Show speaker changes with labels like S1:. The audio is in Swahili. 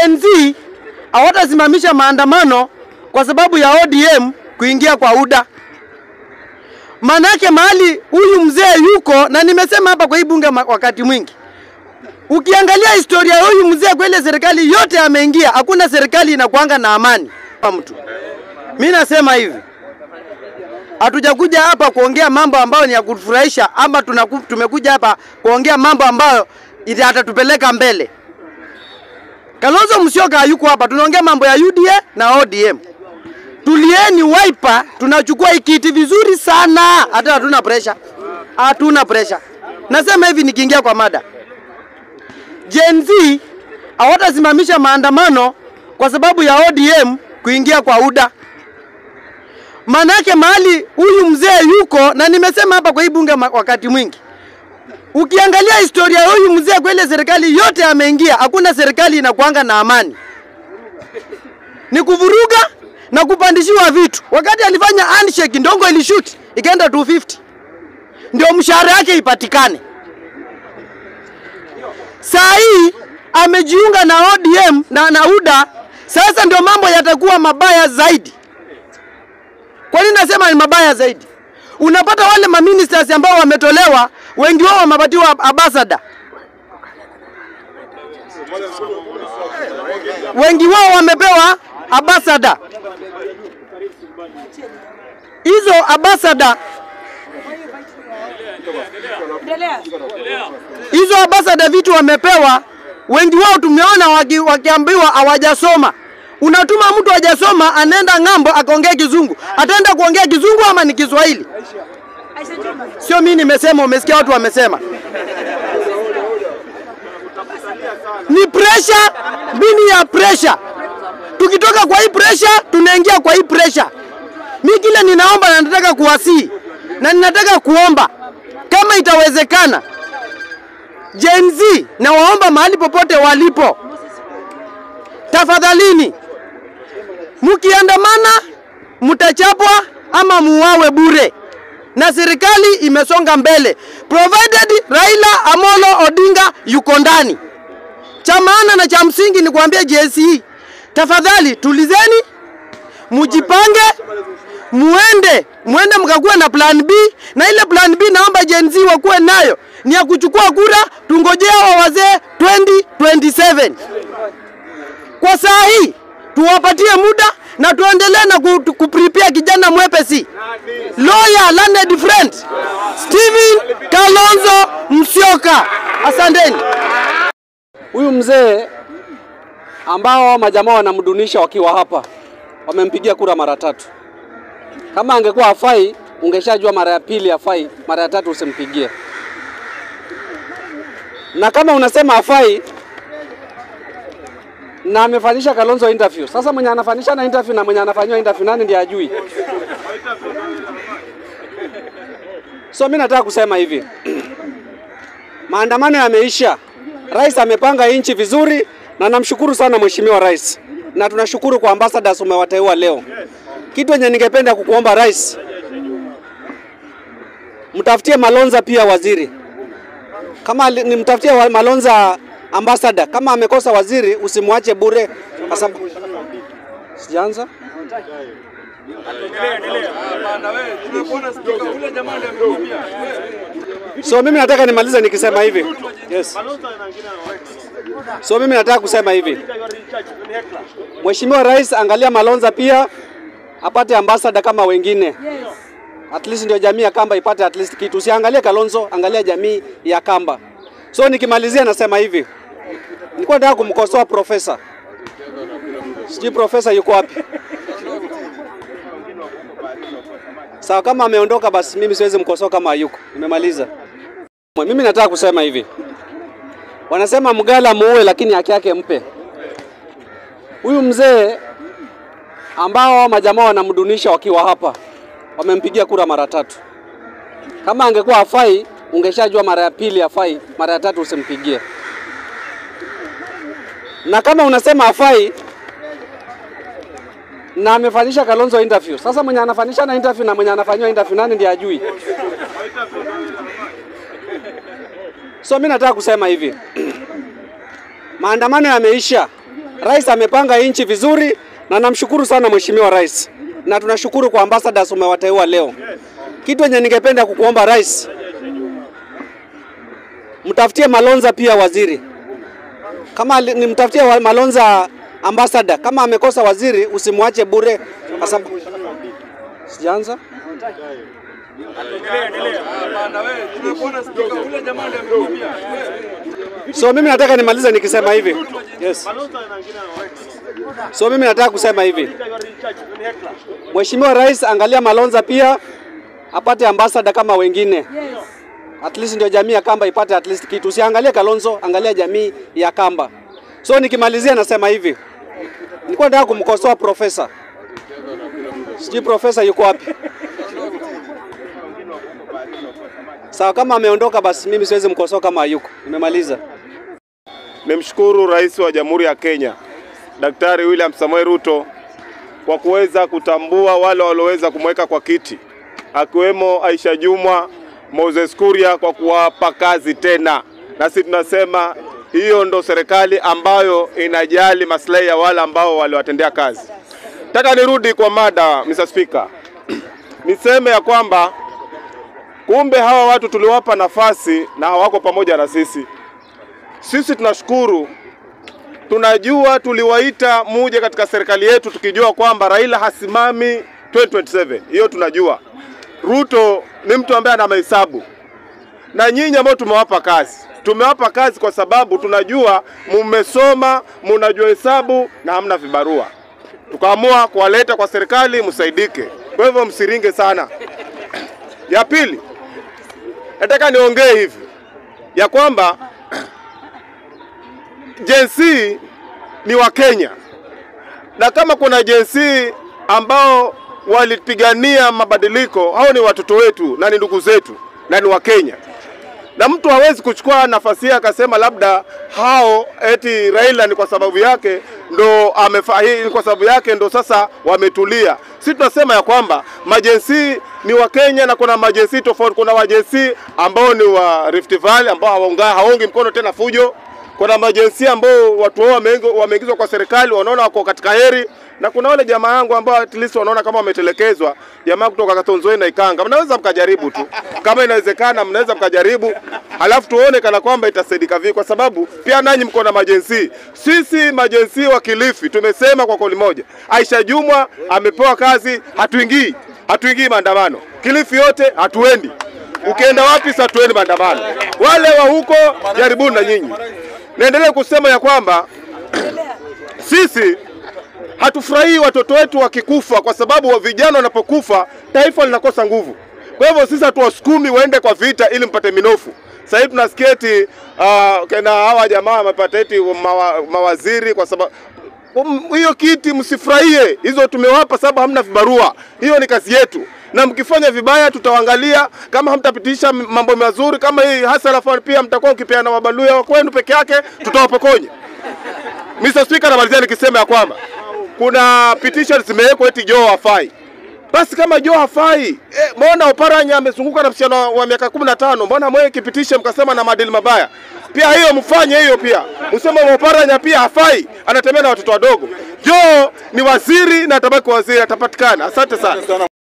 S1: Gen Z hawatasimamisha maandamano kwa sababu ya ODM kuingia kwa UDA. Manake mahali huyu mzee yuko, na nimesema hapa kwa hii bunge ma- wakati mwingi, ukiangalia historia ya huyu mzee kwa ile serikali yote ameingia, hakuna serikali inakuanga na amani kwa mtu. Mi nasema hivi, hatujakuja hapa kuongea mambo ambayo ni ya kufurahisha, ama tunaku, tumekuja hapa kuongea mambo ambayo yatatupeleka mbele. Kalonzo Musyoka hayuko hapa, tunaongea mambo ya UDA na ODM. Tulieni Wiper, tunachukua hii kiti vizuri sana, hata hatuna pressure, hatuna pressure. Nasema hivi nikiingia kwa mada, Gen Z hawatasimamisha maandamano kwa sababu ya ODM kuingia kwa UDA. Manake mahali huyu mzee yuko, na nimesema hapa kwa hii bunge ma- wakati mwingi, ukiangalia historia ya huyu mzee kwa ile serikali yote ameingia, hakuna serikali inakuanga na amani, ni kuvuruga na kupandishiwa vitu. Wakati alifanya handshake, ndongo ilishoot ikaenda 250 ndio mshahara yake ipatikane. Saa hii amejiunga na ODM na, na UDA, sasa ndio mambo yatakuwa mabaya zaidi. Kwa nini nasema ni mabaya zaidi? Unapata wale maministers ambao wametolewa, wengi wao wamepatiwa ambassador, wengi wao wamepewa ambassador. Hizo ambassador hizo ambassador vitu wamepewa, wengi wao tumeona waki, wakiambiwa hawajasoma. Unatuma mtu hajasoma, anaenda ng'ambo akaongea Kizungu, ataenda kuongea Kizungu ama ni Kiswahili? Sio mimi nimesema, umesikia watu wamesema. Ni pressure bini ya pressure. Tukitoka kwa hii pressure, tunaingia kwa hii pressure. Mimi kile ninaomba na nataka kuwasii na ninataka kuomba kama itawezekana, Gen Z na waomba mahali popote walipo, tafadhalini, mkiandamana mtachapwa ama muwawe bure, na serikali imesonga mbele, provided Raila Amolo Odinga yuko ndani. Cha maana na cha msingi ni kuambia JSE, tafadhali tulizeni, mujipange, muende muende mkakuwa na plan B, na ile plan B naomba Gen Z wakuwe nayo ni ya kuchukua kura, tungojea wa wazee 2027. Kwa saa hii tuwapatie muda na tuendelee na ku- kuprepare kijana mwepesi lawyer learned friend Steven Kalonzo Musyoka. Asanteni.
S2: Huyu mzee ambao majamaa wanamdunisha wakiwa hapa, wamempigia kura mara tatu. Kama angekuwa hafai, ungeshajua mara ya pili hafai, mara ya tatu usimpigie. Na kama unasema hafai na amefanyisha Kalonzo interview, sasa mwenye anafanyisha na interview na mwenye anafanywa interview nani ndiye ajui? So mimi nataka kusema hivi, maandamano yameisha. Rais amepanga nchi vizuri na namshukuru sana mheshimiwa rais, na tunashukuru kwa ambassadors umewateua leo. Kitu yenye ningependa kukuomba rais, mtafutie Malonza pia waziri, kama ali- ni mtafutie wa- Malonza ambassador. Kama amekosa waziri, usimwache bure, kwa sababu sijaanza So mimi nataka nimalize nikisema hivi. Yes. So mimi nataka kusema hivi. Mheshimiwa Rais, angalia Malonza pia apate ambassador kama wengine. At least ndio jamii ya Kamba ipate at least kitu. Usiangalie Kalonzo, angalia jamii ya Kamba. So nikimalizia nasema hivi. Nilikuwa nataka kumkosoa profesa. Sijui profesa yuko wapi? Sawa, kama ameondoka basi mimi siwezi mkosoa kama hayuko. Nimemaliza. Mimi nataka kusema hivi, wanasema mgala muue, lakini haki yake mpe. Huyu mzee ambao majamaa wanamdunisha wakiwa hapa, wamempigia kura mara tatu. Kama angekuwa hafai, ungeshajua mara ya pili hafai, mara ya tatu usimpigie. Na kama unasema hafai na amefanyisha Kalonzo interview, sasa mwenye anafanyisha na interview na mwenye anafanywa interview nani ndiye ajui? So mimi nataka kusema hivi, maandamano yameisha. Rais amepanga nchi vizuri, na namshukuru sana mheshimiwa rais, na tunashukuru kwa ambassadors umewateua leo. Kitu yenye ningependa kukuomba rais, mtafutie Malonza pia waziri, kama ali- nimtafutie wa- Malonza ambassador. Kama amekosa waziri, usimwache bure, kwa sababu sijaanza So mimi nataka nimalize nikisema hivi. Yes. So mimi nataka kusema hivi. Mheshimiwa Rais, angalia Malonza pia apate ambassador kama wengine. At least ndio jamii ya Kamba ipate at least kitu. Usiangalie Kalonzo, angalia jamii ya Kamba. So nikimalizia nasema hivi. Nilikuwa nataka kumkosoa profesa. Sijui profesa yuko wapi? Sawa, kama ameondoka basi mimi siwezi mkosoa kama hayuko. Nimemaliza.
S3: Nimshukuru Rais wa Jamhuri ya Kenya Daktari William Samoei Ruto kwa kuweza kutambua wale walioweza kumweka kwa kiti akiwemo Aisha Jumwa, Moses Kuria kwa kuwapa kazi tena, na sisi tunasema hiyo ndo serikali ambayo inajali maslahi ya wale ambao waliwatendea kazi. Nataka nirudi kwa mada, Mr. Speaker. Niseme ya kwamba kumbe hawa watu tuliwapa nafasi na hawako pamoja na sisi. Sisi tunashukuru, tunajua tuliwaita muje katika serikali yetu tukijua kwamba Raila hasimami 2027. Hiyo tunajua. Ruto ni mtu ambaye ana mahesabu, na nyinyi ambao tumewapa kazi, tumewapa kazi kwa sababu tunajua mumesoma, munajua hesabu na hamna vibarua, tukaamua kuwaleta kwa serikali msaidike. Kwa hivyo msiringe sana. Ya pili, nataka niongee hivi ya kwamba Gen Z ni wa Kenya, na kama kuna Gen Z ambao walipigania mabadiliko, hao ni watoto wetu na ni ndugu zetu na ni wa Kenya, na mtu hawezi kuchukua nafasi yake akasema labda hao eti Raila ni kwa sababu yake ndo amefa, hii ni kwa sababu yake ndo sasa wametulia. Sisi tunasema ya kwamba majensi ni wa Kenya na kuna majensi tofauti. Kuna wajensi ambao ni wa Rift Valley ambao hawaunga hawaungi mkono tena fujo kuna majensi ambao watu wao wameingo- wameingizwa kwa serikali wanaona wako katika heri, na kuna wale jamaa yangu ambao at least wanaona kama wametelekezwa, jamaa kutoka Katonzoe na Ikanga. Mnaweza mkajaribu tu, kama inawezekana, mnaweza mkajaribu, halafu tuone kana kwamba itasaidika vipi, kwa sababu pia nanyi mko na majensi. Sisi majensi wa Kilifi tumesema kwa kauli moja, Aisha Jumwa amepewa kazi, hatuingii hatuingii maandamano Kilifi yote, hatuendi Ukienda wapi sasa tuende maandamano. Wale wa huko jaribuni na nyinyi. Naendelee kusema ya kwamba sisi hatufurahii watoto wetu wakikufa, kwa sababu wa vijana wanapokufa taifa linakosa nguvu. Kwa hivyo sisi hatuwasukumi waende kwa vita ili mpate minofu. Sasa hivi tunasikia eti uh, kena hawa jamaa wamepata eti mawa, mawaziri kwa sababu Um, hiyo kiti msifurahie, hizo tumewapa sababu hamna vibarua. Hiyo ni kazi yetu, na mkifanya vibaya tutawaangalia. Kama hamtapitisha m- mambo mazuri kama hii hasara fund, pia mtakuwa mkipeana mabaluya wa kwenu peke yake, tutawapokonya. Mr. Speaker, namalizia nikisema ya kwamba kuna petition zimewekwa eti Joe hafai. Basi kama Joe hafai, eh, mbona Oparanya amezunguka na msichana wa- wa miaka 15, mbona mwewe kipitishe mkasema na maadili mabaya? Pia hiyo mfanye hiyo pia. Msema Oparanya pia hafai, anatembea na watoto wadogo. Joe ni waziri na atabaki waziri, atapatikana. Asante sana.